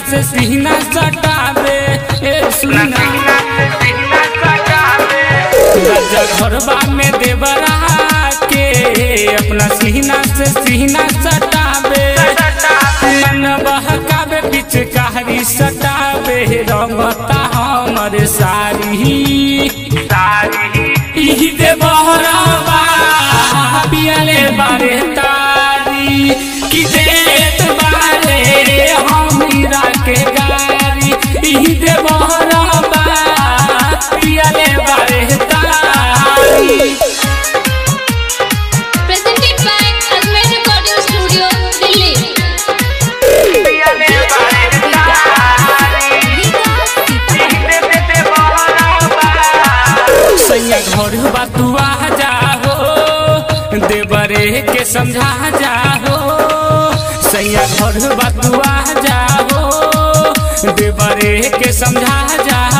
से सीना सटावे ए सुना राजा घरबा में देवरा के अपना सीना से सीना सटावे मन बहकावे पिचकारी सटावे रंगता हमर सारी इही दे बहरबा पियले बारे तारी कि देत बारे हमरा के गारी इही दे बहरबा पियले बारे तारी Presented by Almer Recording Studio, Delhi. सैया घर बतुआ जाहो देवरे के समझा जाहो सैया घर बतुआ जाहो देवरे के समझा जाहो